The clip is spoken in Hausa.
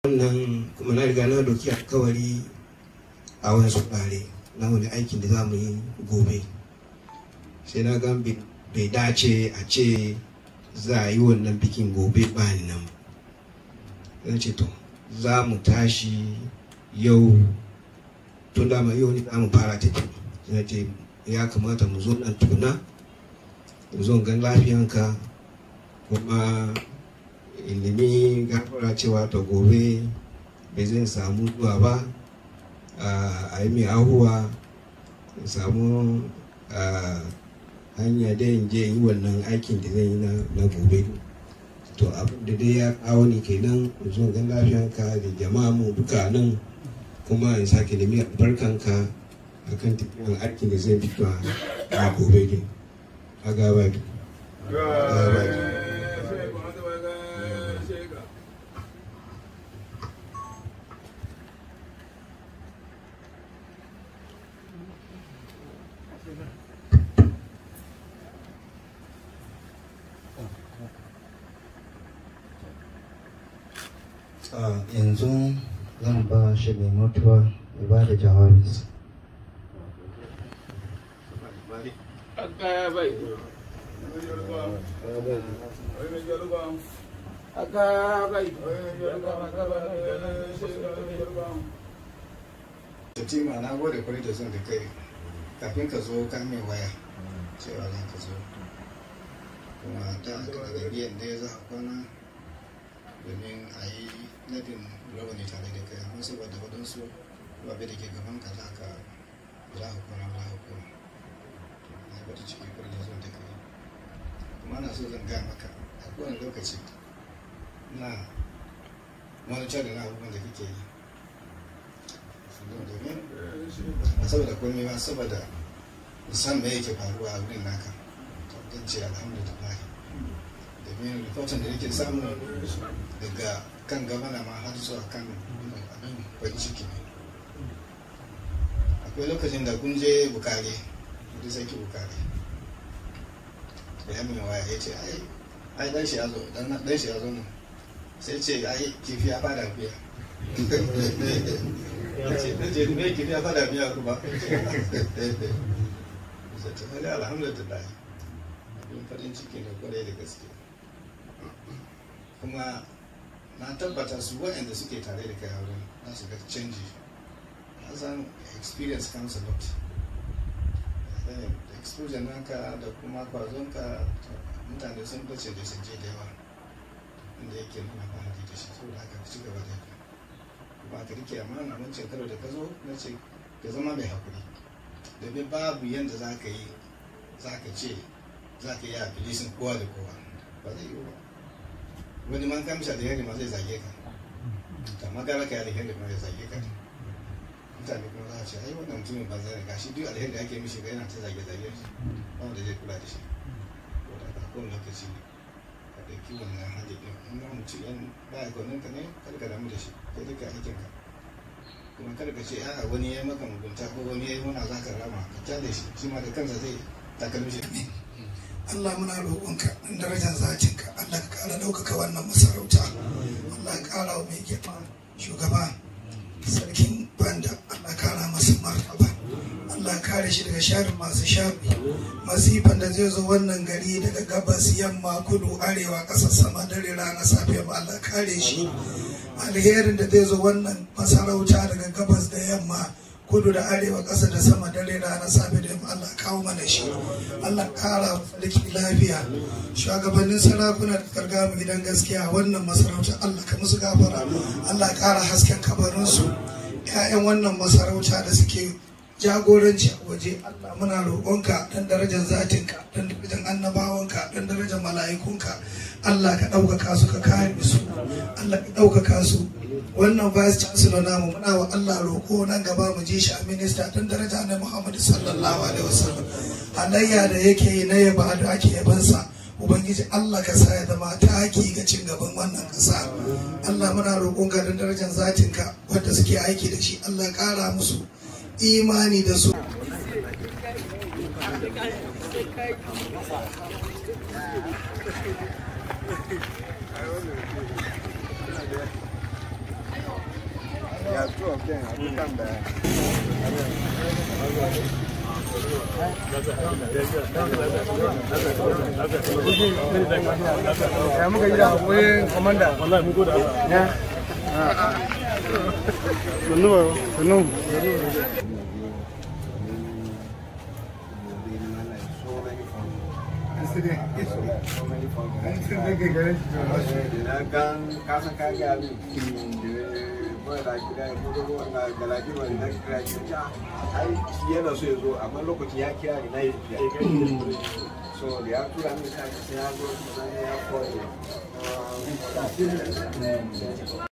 wannan kuma na riga na doki alkawari a wani ɓare na wani aikin da za mu yi gobe sai na ga bai dace a ce za a yi wannan bikin gobe ba ni nan zan ce to za mu tashi yau tun dama yau ne za mu fara tafi na ce ya kamata mu zo nan tuna mu zo gan lafiyanka kuma ilimi gafara cewa ta gobe bai zai samu zuwa ba a yi mai ahuwa in samu hanya da in je yi wannan aikin da zai yi na gobe to abin da dai ya kawo ni kenan in zo gan lafiyanka da jama'a mu duka nan kuma in sake nemi albarkanka akan tafiyan aikin da zai fito a gobe din a gaba yanzu zan ba shi mai mutuwa ya ba da jawabinsa Fatima na gode kwarai da son da kai kafin ka zo ka mai waya cewa za ka zo kuma ta daga biyan da ya za a kwana domin a yi nadin rawani tare da kai amma saboda waɗansu babu da ke gaban ka za ka za ka kwana za ka kwana na gwada ciki kwarai da son da kai kuma na so zan gaya maka a kowane lokaci na monitor da na abubuwan da kake yi domin a saboda komai ba saboda musan me yake faruwa a wurin naka to ce alhamdulillah domin rikotin da yake samu daga kan gabana ma har zuwa kan abin farin ciki ne akwai lokacin da kun je bukare da sarki bukare da ya min waya ya ce ai ai dan shi ya zo dan shi ya zo nan sai ce ai kifi ya fada biya na ce me kifi ya fada biya kuma sai ta alhamdulillah abin farin ciki ne kwarai da gaske kuma na tabbata su waɗanda suke tare da kai a wurin za su ga canji na san experience comes a lot exposure naka da kuma kwazonka mutane sun bace da sun je da yawa inda yake nuna fahari da shi saboda haka ci gaba da kuma ka rike amana wancan karo da ka zo na ce ka zama mai hakuri domin babu yadda za ka yi za ka ce za ka yi a bilisin kowa da kowa ba zai yi ba wani man kamsha da yadda ma zai zage ka amma gara ka yi alheri ma zai zage ka mutane kuma za a ce ai wannan mutumin ba zai gashi duk alheri da ake mishi ga yana ta zage zage shi ba wanda zai kula da shi ko da ka kowane lokaci ka ɗauki wannan hajji ɗin in ma mutum yan ba a gwanin ka ne kada ka damu da shi kai duka aikin ka kuma kada ka ce a wani ya yi maka mugunta ko wani ya yi wani za ka rama ka kyale shi shi ma da kansa zai takalmi shi Allah muna roƙonka in darajar zatinka Allah ka ƙara ɗaukaka wannan masarauta Allah ka ƙara wa mai girma shugaba sarkin banda Allah ƙara masa martaba Allah kare shi daga sharin masu shafi masifan da zai zo wannan gari daga gabas yamma kudu arewa ƙasa sama dare rana safiya ba Allah kare shi alherin da zai zo wannan masarauta daga gabas da yamma kudu da arewa ƙasa da sama dare rana safe da yamma Allah kawo mana shi Allah ƙara sarki lafiya shugabannin sarakuna da karga mu gidan gaskiya wannan masarauta Allah ka musu gafara Allah ƙara hasken kabarinsu ƴaƴan wannan masarauta da suke jagoranci a waje Allah muna roƙonka dan darajar zatinka dan darajar annabawanka dan darajar mala'ikunka Allah ka ɗaukaka su ka kare su Allah ka ɗaukaka su wannan vice chancellor namu muna wa Allah roƙo nan gaba mu ji shi a minista dan daraja na Muhammadu sallallahu alaihi wasallam halayya da yake yi na yaba da ake yabansa ubangiji Allah ka sa ya zama taki ga cin gaban wannan ƙasa Allah muna roƙon ga dan darajar zatinka wanda suke aiki da shi Allah ƙara musu imani da su are two of them. I think I'm there. ya muka yi da haƙoƙin komanda wallahi mun gode ya sannu ba sannu yana so ya zo amma lokacin ya kira ni na yi so da ya tura min sai ya zo sai ya koyi